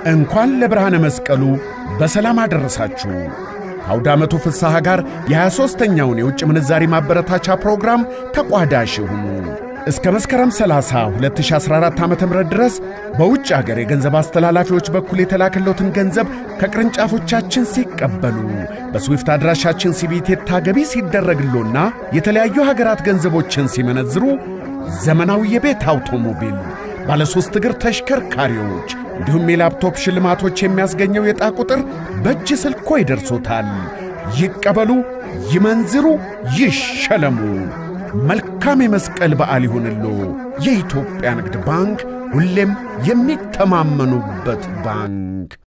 እንኳን ለብርሃነ መስቀሉ በሰላም አደረሳችሁ። ከአውደ ዓመቱ ፍስሐ ጋር የ23ኛውን የውጭ ምንዛሪ ማበረታቻ ፕሮግራም ተቋዳሽ ይሁኑ። እስከ መስከረም 30 2014 ዓ ም ድረስ በውጭ አገር የገንዘብ አስተላላፊዎች በኩል የተላከለትን ገንዘብ ከቅርንጫፎቻችን ሲቀበሉ በስዊፍት አድራሻችን ሲቢቴታ ገቢ ሲደረግሎና የተለያዩ ሀገራት ገንዘቦችን ሲመነዝሩ ዘመናዊ የቤት አውቶሞቢል፣ ባለሦስት እግር ተሽከርካሪዎች እንዲሁም የላፕቶፕ ሽልማቶች የሚያስገኘው የዕጣ ቁጥር በእጅ ስልኮ ይደርሶታል። ይቀበሉ፣ ይመንዝሩ፣ ይሸለሙ። መልካም የመስቀል በዓል ይሁንሎ። የኢትዮጵያ ንግድ ባንክ ሁሌም የሚተማመኑበት ባንክ